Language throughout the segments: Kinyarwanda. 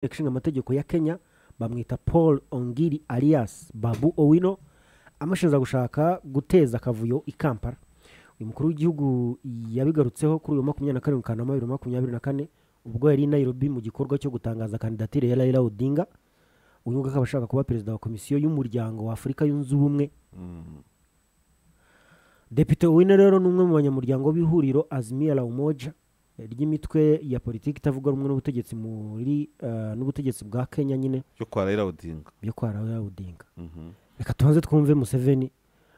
Inteko Ishinga Amategeko ya Kenya bamwita Paul Ongiri alias Babu Owino amushinja gushaka guteza akavuyo i Kampala uyu mukuru w'igihugu yabigarutseho kuri uyu wa makumyabiri na karindwi Kanama bibiri na makumyabiri na kane ubwo yari i Nairobi mu gikorwa cyo gutangaza kandidatire ya Raila Odinga uyu nguyu akaba ashaka kuba perezida wa komisiyo y'umuryango wa Afurika yunze ubumwe Depite Owino rero ni umwe mu banyamuryango b'ihuriro Azimia la Umoja eh, ry'imitwe ya politiki itavuga rumwe n'ubutegetsi muri eh, n'ubutegetsi bwa Kenya nyine cyo kwa Raila Odinga byo kwa Raila Odinga Mhm. reka tubanze twumve Museveni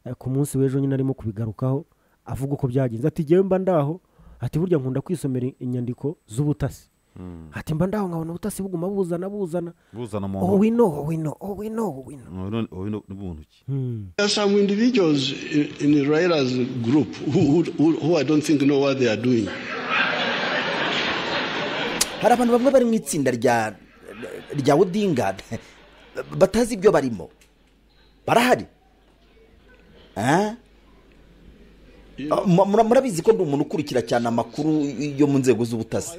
eh, ku munsi w'ejo nyine arimo kubigarukaho avuga uko byagenze ati jyewe mba ndaho ati burya nkunda kwisomera inyandiko z'ubutasi Mm. ati mba ndaho nkabona ubutasi buguma buzana buzana buzana mu oh ntoki wino oh wino oh wino oh wino Mu ntoki- mu ntoki- mu ntoki Hmm. There are some individuals in, in Raira's group who, who, who I don't think know what they are doing. hari abantu bamwe bari mu itsinda rya rya odinga batazi ibyo barimo barahari Eh? Mu- mura- murabizi ko ndi umuntu ukurikira cyane amakuru yo mu nzego z'ubutasi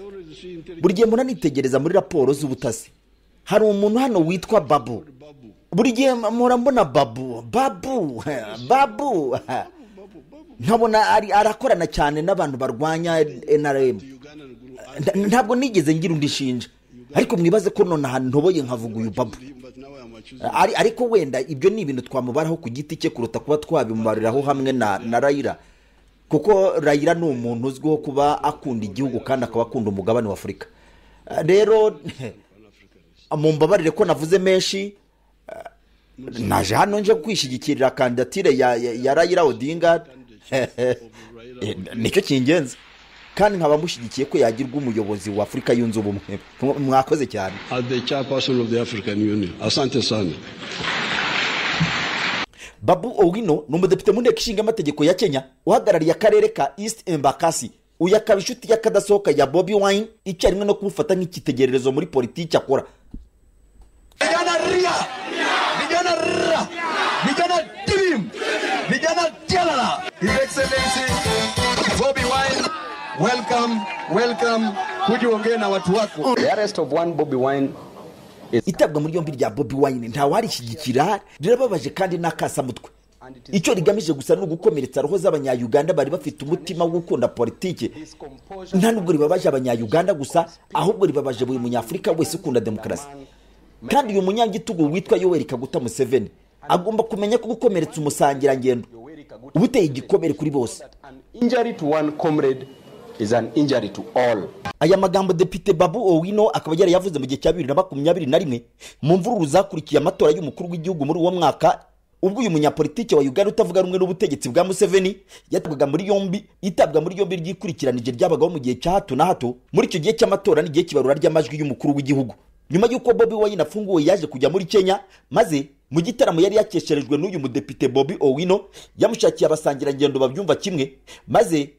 buri gihe muranitegereza muri raporo z'ubutasi hari umuntu hano witwa babu buri gihe mpora mbona babu babu babu nkabona ari- arakorana cyane n'abantu barwanya nrm Nda- ntabwo nigeze ngira undi shinja ariko mwibaze ko nonaha ntoboye nkavuga uyu babu Ari- ariko wenda ibyo ni ibintu twamubaraho ku giti cye kuruta kuba twabimubariraho hamwe na na rayira kuko rayira ni umuntu uzwiho kuba akunda igihugu kandi akaba akunda umugabane wa afurika Eh, rero mumbabarire ko navuze menshi eh, naje hano nje kwishigikirira kandidatire ya, ya, ya rayira odinga Eh, nicyo cy'ingenzi kandi nkaba mushyigikiye ko yagirwa umuyobozi wa afurika yunze ubumwe Mwa- mwakoze cyane As the chairperson of the African Union, Asante Sana. babu owino ni umudepite mu nteko ishinga amategeko ya kenya uhagarariye akarere ka east embakasi uyu akaba inshuti y'akadasohoka ya bobi wine icyarimwe no kumufata nk'icyitegererezo muri politiki akora vijana ria vijana ria vijana divim vijana jalala his excellency bobi wine welcome welcome kuja uongee na watu wako The arrest of one Bobby Wine itabwa muri yombi rya bobi wine ntawarishyigikira rirababaje kandi n'akasamutwe icyo rigamije gusa ni ugukomeretsa roho z'abanyayuganda bari bafite umutima wo gukunda politiki nta nubwo ribabaje abanyayuganda gusa ahubwo ribabaje buri munyafurika wese ukunda demokarasi kandi uyu munyagitugu witwa yoweri kaguta museveni agomba kumenya ko gukomeretsa umusangirangendo uba uteye igikomere kuri bose an injury to one comrade is an injury to all aya magambo depite babu owino akaba yarayavuze mu gihe cya bibiri na makumyabiri na rimwe mu mvururu zakurikiye amatora y'umukuru w'igihugu muri uwo mwaka ubwo uyu munyapolitiki wa uganda utavuga rumwe n'ubutegetsi bwa museveni yatabwaga muri yombi itabwa muri yombi ryikurikiranije ryabagaho mu gihe cya hato na hato muri icyo gihe cy'amatora n'igihe kibarura ry'amajwi y'umukuru w'igihugu nyuma y'uko bobi wine afunguwe yaje kujya muri kenya maze mu gitaramo yari yakesherejwe n'uyu mudepite bobi owino yamushakiye abasangirangendo babyumva kimwe maze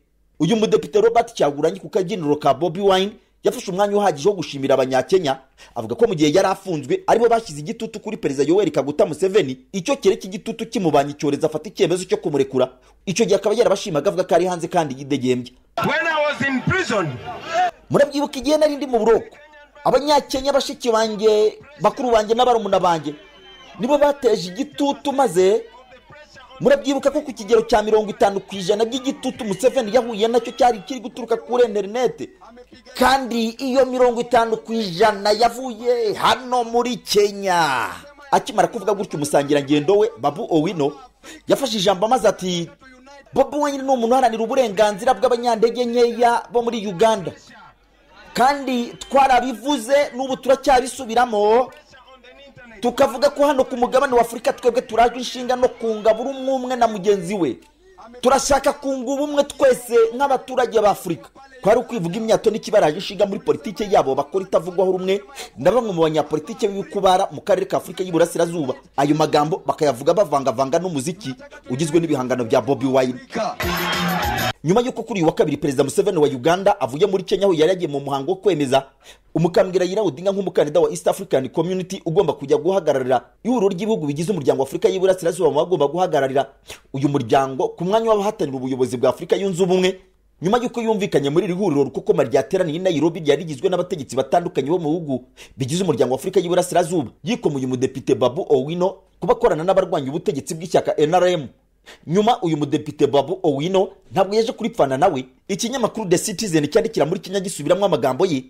uyu mudepite robert cyaguranyi ku kabyiniro ka bobi wine yafashe umwanya uhagije wo gushimira abanyakenya avuga ko mu gihe yari afunzwe aribo bashyize igitutu kuri perezida yoweri kaguta museveni icyo kere cy'igitutu kimubanye icyorezo afata icyemezo cyo kumurekura icyo gihe akaba yarabashimaga avuga ko ari hanze kandi yidegembye when i was in prison murabyibuka igihe nari ndi mu buroko abanyakenya bashiki banjye bakuru banjye n'abarumuna banjye nibo bateje igitutu maze murabyibuka ko ku kigero cya mirongo itanu ku ijana by'igitutu museveni yahuye nacyo cyari kiri guturuka kuri interinete kandi iyo mirongo itanu ku ijana yavuye hano muri kenya akimara kuvuga gutyo umusangirangendo we babu owino yafashe ijambo maze ati bobi wanyine ni umuntu uharanira uburenganzira bw'abanyantege nkeya bo muri uganda kandi twarabivuze n'ubu turacyabisubiramo tukavuga ko hano ku mugabane wa afurika twebwe turajwe inshinga no kunga buri umwe umwe na mugenzi we turashaka kunga ubumwe twese nk'abaturage ba afurika kwari ukwivuga imyato n'ikibaraje inshinga muri politiki yabo bakora itavugwaho rumwe na bamwe mu banyapolitiki b'ibikubara mu karere ka afurika y'iburasirazuba ayo magambo bakayavuga bavangavanga n'umuziki ugizwe n'ibihangano bya bobi wine nyuma y'uko kuri uyu wa kabiri perezida museveni wa uganda avuye muri kenya aho yari yagiye mu muhango wo kwemeza umukambwe Raila Odinga nk'umukandida wa east african community ugomba kujya guhagararira ihuriro ry'ibihugu bigize umuryango wa afurika y'iburasirazuba mu bagomba guhagararira uyu muryango ku mwanya w'abahatanira ubuyobozi bwa afurika yunze ubumwe nyuma y'uko yumvikanye muri iri huriro rukokoma ryateraniye i nayirobi ryari rigizwe n'abategetsi batandukanye bo mu bihugu bigize umuryango wa afurika y'iburasirazuba yikomuye umudepite babu owino kuba akorana n'abarwanya ubutegetsi bw'ishyaka nrm nyuma uyu mudepite babu owino ntabwo yaje kuripfana nawe ikinyamakuru the citizen cyandikira muri kenya gisubiramo amagambo ye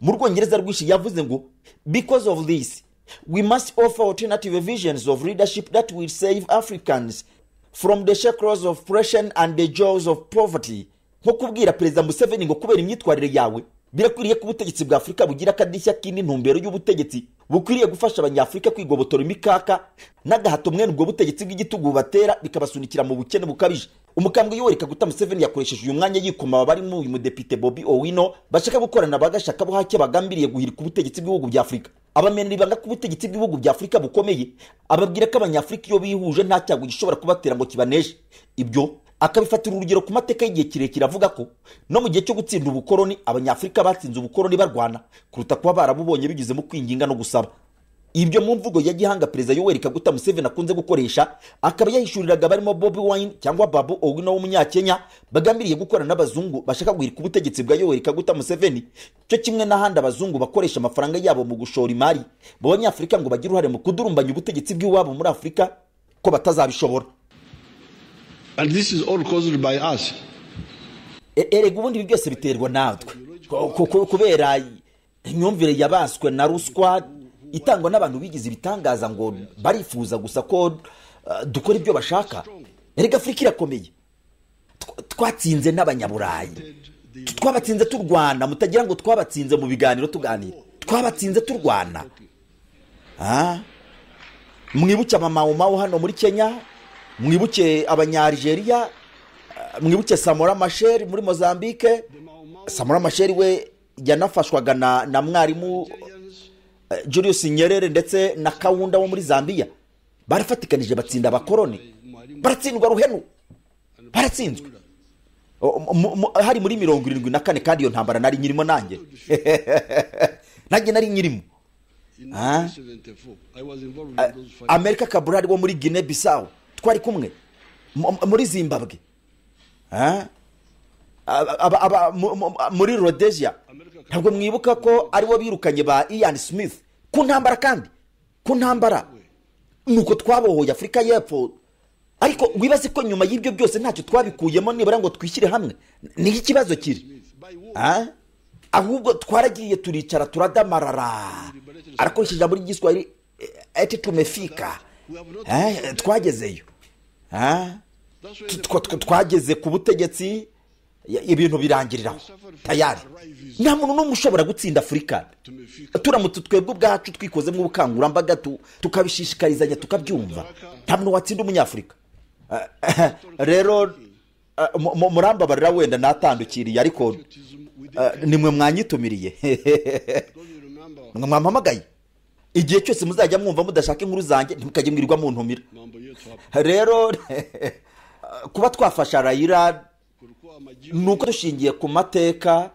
mu rwongereza rwinshi yavuze ngo because of this we must offer alternative visions of leadership that will save africans from the shackles of oppression and the jaws of poverty nko kubwira perezida museveni ngo kubera imyitwarire yawe birakwiriye ko ubutegetsi bwa afurika bugira akadishya k'intumbero y'ubutegetsi bukwiriye gufasha abanyafurika kwigobotora imikaka n'agahato mwene ubwo butegetsi bw'igitugu bubatera bikabasunikira mu bukene bukabije umukambwe yoreka guta museveni yakoresheje uyu mwanya yikoma abarimo uyu mudepite bobi owino bashaka gukorana bagashaka buhake bagambiriye guhirika ubutegetsi bw'ibihugu bya afurika abamenera ibanga ko ubutegetsi bw'ibihugu bya afurika bukomeye ababwira ko abanyafurika iyo bihuje nta cyago gishobora kubatera ngo kibaneje ibyo akabifatira urugero ku mateka y'igihe kirekire avuga ko no mu gihe cyo gutsinda ubukoloni abanyafurika batsinze ubukoloni barwana kuruta kuba barabubonye binyuze mu kwinginga no gusaba ibyo mu mvugo ya gihanga perezida yoweri kaguta museveni akunze gukoresha akaba yahishuriraga abarimo bobi wine cyangwa babu owino w'umunyakenya bagambiriye gukorana n'abazungu bashaka guhirika ubutegetsi bwa yoweri kaguta museveni cyo kimwe n'ahandi abazungu bakoresha amafaranga yabo mu gushora imari mu banyafurika ngo bagire uruhare mu kudurumbanya ubutegetsi bw'iwabo muri afurika ko batazabishobora And this is all caused by us. E- erega ubundi ibi byose biterwa natwe Ko- ko- ko- kubera imyumvire yabaswe na ruswa itangwa n'abantu bigize ibitangaza ngo barifuza gusa ko uh, dukora ibyo bashaka erega afurika irakomeye Tw- twatsinze n'abanyaburayi Tu- twabatsinze turwana mutagira ngo twabatsinze mu biganiro tuganira twabatsinze turwana Ah? mwibuke amamawomawo hano muri kenya mwibuke abanyarigeriya mwibuke samora masheri muri mozambique samora masheri we yanafashwaga na, na mwarimu eh, julius nyerere ndetse na kawunda wo muri zambia barafatikanije batsinda abakoroni baratsindwa ruhenu baratsinzwe O- mu- mu- hari muri mirongo irindwi na kane kandi iyo ntambara nari nyirimo nanjye nanjye nari nyirimo In Ah. 1974, I was involved in those fights. amerika kaburari wo muri gine bisawu twari kumwe mu- mu- muri zimbabwe Ah? Aba- aba- aba- mu- mu- muri rhodesia ntabwo mwibuka ko aribo birukanye ba ian smith ku ntambara kandi ku ntambara nuko twabohoye afurika y'epfo ariko wibaze ko nyuma y'ibyo byose ntacyo twabikuyemo nibura ngo twishyire hamwe niho ikibazo kiri Ah? ahubwo twaragiye turicara turadamarara arakoresheje ijambo ry'igiswahili ati tumefika Eh, twagezeyo Ah? That's when Tu- the twa- twa- twageze ku butegetsi ya- ibintu birangiriraho tayari nta muntu n'umwe ushobora gutsinda afurika turamutse twebwe ubwacu twikozemo ubukangurambaga tu- tukabishishikarizanya tukabyumva nta muntu watsinda umunyafurika Eh, eh, rero eh, mu- mu- murambabarira wenda natandukiriye ariko patriotism we did. eh, nimwe mwanyitumiriye Because you remember Mwe mwampamagaye igihe cyose muzajya mwumva mudashaka inkuru zanjye ntimukajye mwirirwa mu ntumira mambo yetu hapa. rero kuba twafasha rayira Kulikuwa ni majimbo, uko dushingiye ku mateka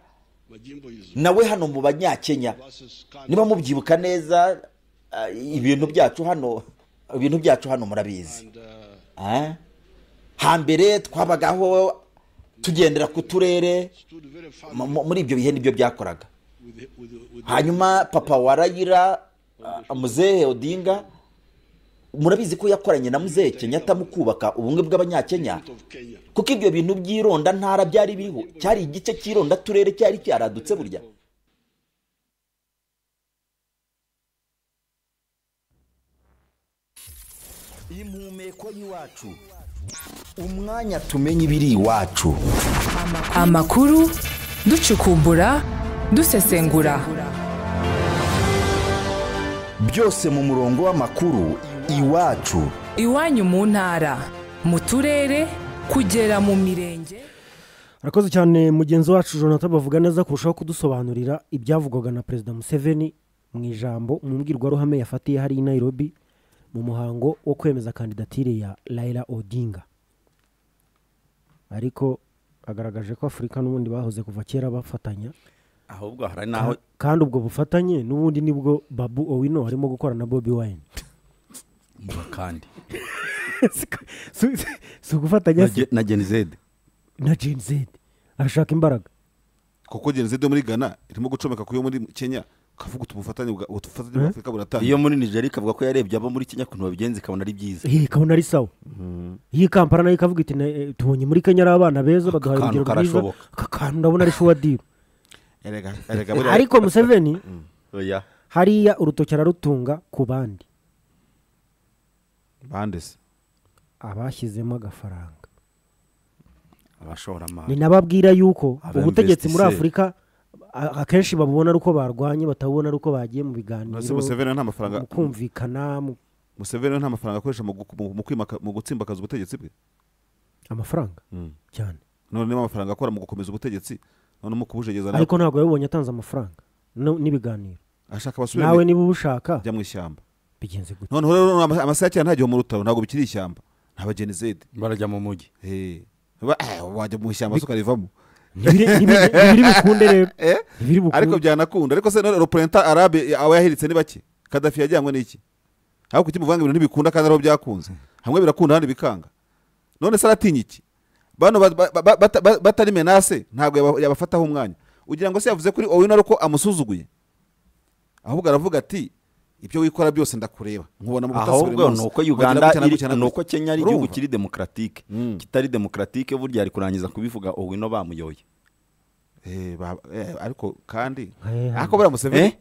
majimbo hizo nawe hano mu banyakenya versus niba Kanu. mubyibuka neza ah, ibintu byacu hano ibintu byacu hano murabizi And, uh, Ah? hambere twabagaho tugendera ku turere stood very firm mu- mu- muri ibyo bihe nibyo byakoraga with the- with the- with the- hanyuma papa wa rayira ah, muzehe odinga murabizi ko yakoranye na muzehe kenyatta mu kubaka ubumwe bw'abanyakenya of Kenya. kuko ibyo bintu by'ironda ntara byari biriho cyari igice cy'ironda turere cyari cyaradutse burya impumeko y'iwacu umwanya tumenya ibiri iwacu amakuru ducukumbura dusesengura byose mu murongo w'amakuru iwacu iwanyu mu ntara mu turere kugera mu mirenge arakoze cyane mugenzi wacu jonathan bavuga neza kurushaho kudusobanurira ibyavugwaga na perezida museveni mu ijambo mu mbwirwaruhame yafatiye hari i nairobi mu muhango wo kwemeza kandidatire ya Raila odinga ariko agaragaje ko afurika n'ubundi bahoze kuva kera bafatanya ahubwo hari naho kandi ubwo bufatanye n'ubundi nibwo babu owino arimo gukora na bobi wine mba kandi si si- si ugufatanya si- na genizede na jeni zedi arashaka imbaraga kuko genocide yo muri ghana irimo gucomeka ku yo muri kenya ukavuga uti ubufatanye bwa ubufatanye bwa afurika iyo buratangira muri nigeria ikavuga ko yarebye abo muri kenya ukuntu babigenza ikabona ari byiza iyi ikabona ari sawa iyi kampara nayo ikavuga iti "Ne- tubonye muri kenya ari abana beza baduhaye kantu urugero rwiza karashoboka." aka kantu ndabona ari shuwa diru erega erega buriya ariko museveni oya hariya urutoki ararutunga ku bandi bande se abashyizemo agafaranga ni abashoramari nababwira yuko Aba ubutegetsi muri investisseur. afurika a- akenshi babubona ari uko barwanye batabubona ari uko bagiye mu biganiro Ese Museveni nta mafaranga- mu kumvikana mu- museveni nta mafaranga akoresha mu gu- mu- mu kwimaka mu gutsimbakaza ubutegetsi bwe amafaranga cyane none niba amafaranga akora mu gukomeza ubutegetsi none mu kubujegeza nawe ariko ntabwo yabibonye atanze amafaranga no- n'ibiganiro ashaka basubire nawe mu- niba ubushaka ajya mu ishyamba bigenze gutya noneho rero ama- amasaha ya kera nta gihe mu rutaro ntabwo bikiri ishyamba nta bagenizede barajya mu mujyi Eh, ba- eh, wajya mu ishyamba se ukarivamo ntibiri ntibiri- ntibiri bukunde rero Eh? ntibiri ariko bukunde byanakunda ariko se none roprenta arabe aba yahiritse ni bake kadafi yajyanywe n'iki aho kuki muvanga ibintu ntibikunda kandi ariho byakunze hamwe birakunda ahandi bikanga none se aratinya iki bano ba- ba- ba- bata- ba- batari menase ntabwo yaba- yabafataho umwanya ugira ngo se yavuze kuri owino ari uko amusuzuguye ahubwo aravuga ati ibyo wikora byose ndakureba nkubona mu butasi buri ahubwo munsi. ni uko Wagira uganda gutya na iri- gutya na ni gutya. uko kenya ari Urumva? igihugu kiri demokaratike Mm. kitari demokaratike burya ari kurangiza kubivuga owino bamuyoye Eh, ba- eh, ariko kandi Eh, ako buriya museveni Eh?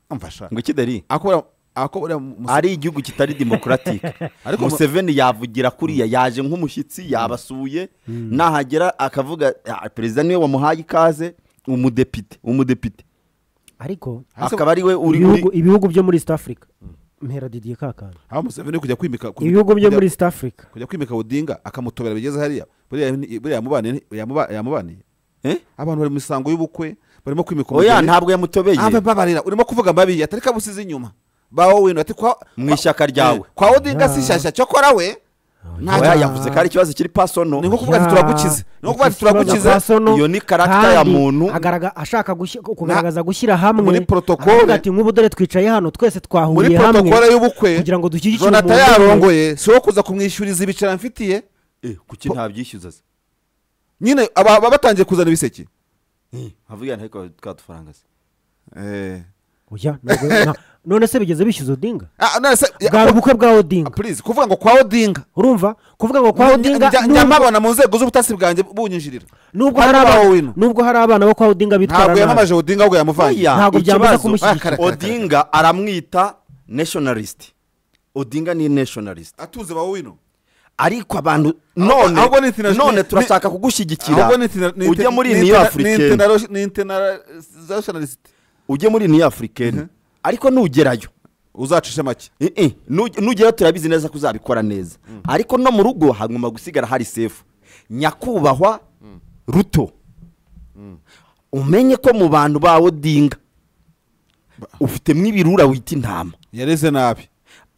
amfasha ngo ikidari ako buriya- ako buriya Museveni- ari igihugu kitari demokaratike Ariko mu- museveni yavugira kuriya yaje nk'umushyitsi yabasuye nahagera akavuga "Ah, perezida niwe wamuhaye ikaze umudepite umudepite ariko Hasi- akaba ari we uri ibihugu- uri- ibihugu byo muri east africa mpera didiye kakana aho museveni kujya kwimika kujya- ibihugu byo kujya- muri east africa kujya kwimika budinga akamutobera bigeze hariya buriya ni- buriya yamubaniye yamuba- yamubaniye Eh? abantu bari mu misango y'ubukwe barimo kwimika oya umugeni. ntabwo yamutobeye Ah, babarira urimo kuvuga mabi atari kabusize inyuma bawo wino ati kwa Mu ishyaka ryawe. kwa odinga si shyashya cyokora we nta oya cyo- yavuze ko ari ikibazo kiri pasono ni nko kuvuga ati Ya, turagukize ni nko kuvuga ati iki kibazo turagukize kwa Sono, iyo ni karakita ya kandi muntu. agaragaza- ashaka gushi- kugaragaza gushyira hamwe muri protokole. aravuga ati nk'ubu dore twicaye hano twese muri twahuriye hamwe protokole y'ubukwe kugira ngo dushyigikire jonata umuntu umwe. yarongoye si wo kuza kumwishyuriza ibicaro mfitiye Eh, kuki ntabyishyuza se nyine aba aba batangiye kuzana ibiseke havuga nti ariko twa dufaranga se Eh. Oya, ntabwo- nta- none se bigeze bishyuza odinga Ah, none se- bwari ubukwe bwa odinga please kuvuga ngo kwa odinga urumva kuvuga ngo kwa odinga Njya- nubwo- njya mpabona mu nzego z'ubutasi bwanjye bunyinjirira nubwo Kwa hari Odinga abana- wa Owino. nubwo hari abana bo kwa odinga bitwara ntabwo nabi yamamaje odinga ahubwo yamuvanye Oya, Ntabwo byamaze ikibazo- kumushyigikira. odinga aramwita nationalist odinga ni nationalist atuze bawo wino ariko abantu none ahubwo ni interna- none ni- turashaka ni- kugushyigikira ahubwo ni interna- ni ujye inter- muri ni niyo interna- ni afurikeni internaro- ni internationalist ujye muri niyo afurikeni ariko nugerayo uzacisha make Eh, eh, nu- nugerayo turabizi neza ko uzabikora neza ariko no mu rugo hagomba gusigara hari sefu nyakubahwa ruto umenye ko mu bantu bawe dinga ufitemo ibirura wita intama yareze nabi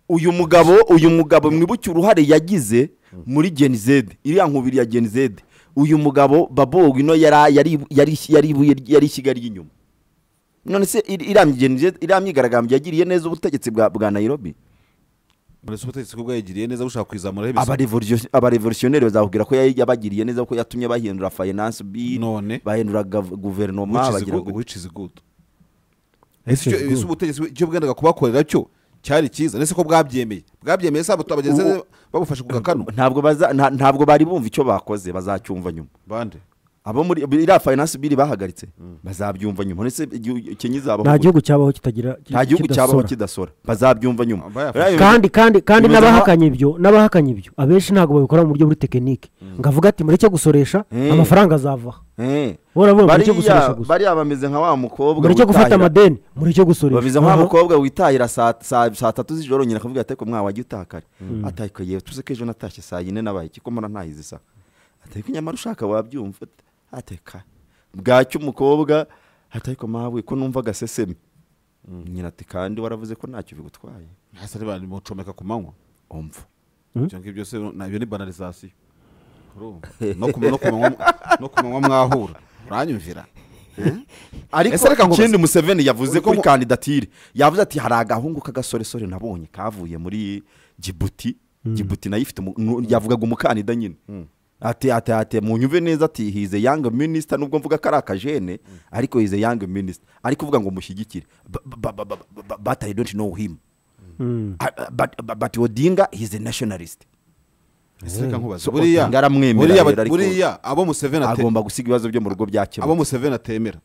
uyu mugabo uyu mugabo mwibuke uruhare yagize muri genizede iriya nkubiri ya genizede uyu mugabo babo wino yari yari yari yari ibuye- yari ishyiga ry'inyuma none se iri- iriya genizede iriya myigaragambyo yagiriye neza ubutegetsi bwa bwa nairobi mbese ubutegetsi bwo yagiriye neza bushaka kwizamura Abarevolutio- abarevolutionneri bazakubwira ko yari yabagiriye neza kuko yatumye bahindura finance bill None? bahindura gav- guverinoma bagira gute. wichizi gudu ese icyo- ese ubutegetsi bwe- icyo bwendaga kubakorera cyo cyari cyiza ndetse ko bwabyemeye bwabyemeye sa butu abagenzi Ubu- babufashe ku gakano ntabwo baza- nta- ntabwo bari bumva icyo bakoze bazacyumva nyuma bande abo muri iriya finance bill bahagaritse bazabyumva nyuma ndetse igihu- kenya izabaho nta gute? gihugu cyabaho kitagira nta gihugu cyabaho kidasora. kidasora bazabyumva nyuma Ah, bayafashe. Biriya bintu- kandi kandi kandi bimeze n'abahakanye ibyo n'abahakanye ibyo abenshi ntabwo babikora mu buryo buri tekinike ngavuga ati mureke gusoresha Eh. amafaranga azavaho Eh. Bora bumva Bariya- icyo gusoresha gusa. bariya bameze nka wa mukobwa mureke gufata witahira- amadeni mureke gusoresha bameze nka wa Aha. mukobwa witahira saa saa- saa tatu z'ijoro nyina akavuga ati ariko mwana wajya utaha kare atahika yewe tuzi ko ejo natashye saa yine nabaye kiko mbona ntahize isaha atahika nyamara ushaka wabyumva ateka bwacya umukobwa atahika mawe ko numva agaseseme nyina ati kandi waravuze ko ntacyo bigutwaye hasi ari bari mucomeka ku manywa umva ibyo ngibyo se nabyo ni banalizasiyo Urumva? No ku- no ku manywa- no ku manywa mwahura uranyumvira Ese reka ariko ngo ikindi basi- museveni yavuze Uri kuri ko- kandidatire yavuze ati hari agahungu k'agasoresore nabonye kavuye muri jibuti jibuti nayo ifite umu- nu- yavugaga umukandida nyine ati ati ati munyumve neza ati hize yanga minisita nubwo mvuga ko ari akajene ariko hize yanga minisita ari kuvuga ngo mushyigikire batari donti know him Ah, ah, but- but- but odinga hize nashonarisite ese reka nkubaze So, buriya Odinga aramwemerera buriya rero, ba- ariko- buriya abo museveni ate- agomba gusiga ibibazo byo mu rugo abo byakemuka museveni atemera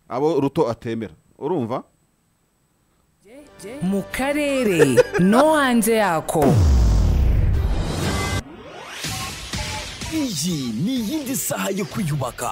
abo ruto atemera urumva mu karere no hanze yako iyi ni iyindi saha yo kwiyubaka